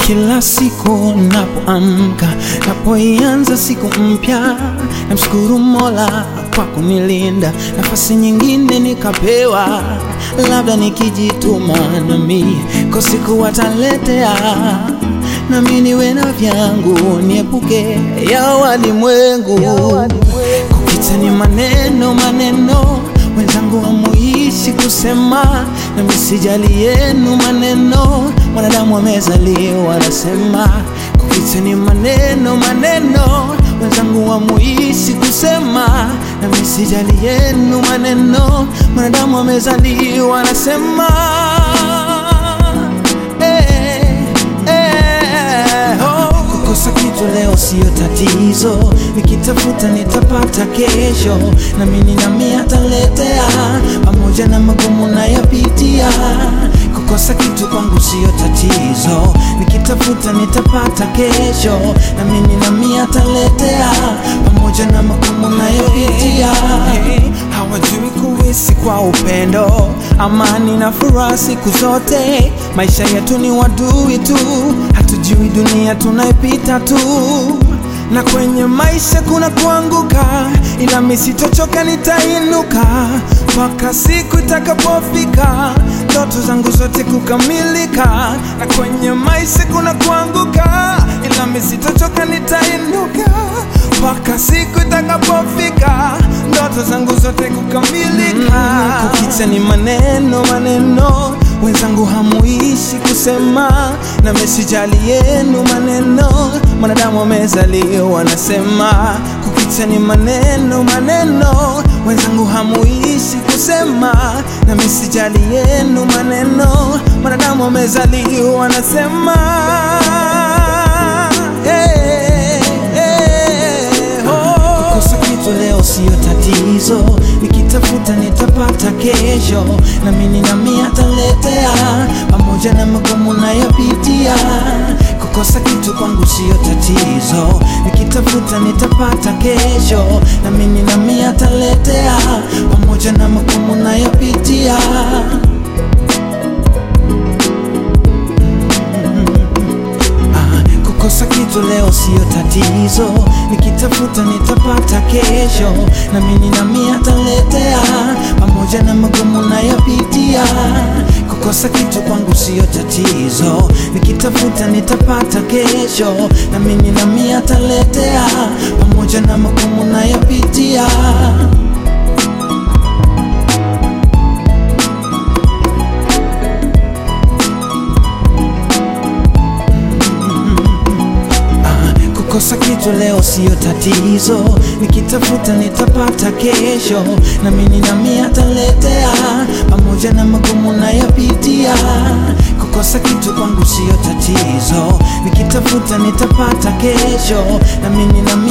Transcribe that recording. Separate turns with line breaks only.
Kila siku napoamka, napoianza siku mpya, namshukuru Mola kwa kunilinda, nafasi nyingine nikapewa, labda nikijituma nami kwa siku wataletea, nami niwe na vyangu, niepuke ya walimwengu. Kupita ni maneno maneno, wenzangu hamuishi kusema, nami sijali yenu maneno, mwanadamu amezaliwa anasema. Kupita ni maneno maneno, wenzangu hamuishi kusema, nami sijali yenu maneno, mwanadamu amezaliwa anasema. Eh, eh, oh. Kukosa kitu leo siyo tatizo, nikitafuta nitapata kesho, nami ninami ataletea, pamoja na magumu nayapitia. Kukosa kitu kwangu siyo tatizo, nikitafuta nitapata kesho, nami ninami ataletea, pamoja na magumu nayapitia. Hawajui kuishi kwa upendo, amani na furaha siku zote. Maisha yetu ni wadui tu, hatujui dunia tunaipita tu, na kwenye maisha kuna kuanguka, ila mimi sitochoka, nitainuka mpaka siku itakapofika ndoto zangu zote kukamilika. Na kwenye maisha kuna kuanguka, ila mimi sitochoka, nitainuka mpaka siku itakapofika ndoto zangu zote kukamilika. Mm, kukicha ni maneno maneno, wenzangu hamuishi kusema, na mesijali yenu maneno, mwanadamu amezaliwa anasema. Kukicha ni maneno maneno, wenzangu hamuishi kusema, na mesijali yenu maneno, mwanadamu amezaliwa anasema. Hey, hey, oh. Kukosa kitu leo siyo tatizo, nikitafuta nitapata kesho, na mimi nami ataletea, pamoja na magumu nayopitia. Kukosa kitu kwangu siyo tatizo, nikitafuta nitapata kesho, na mimi nami ataletea, pamoja na magumu nayopitia. Ah, Kukosa kitu leo siyo tatizo, nikitafuta nitapata kesho, na mimi nami ataletea, pamoja na magumu nayopitia. Kukosa kitu kwangu siyo tatizo, nikitafuta nitapata kesho, na mimi nami ataletea, pamoja na magumu nayopitia. Ah, Kukosa kitu leo siyo tatizo, nikitafuta nitapata kesho, na mimi nami ataletea, pamoja na magumu nayopitia. Kukosa kitu kwangu siyo tatizo, nikitafuta nitapata kesho, na mimi nami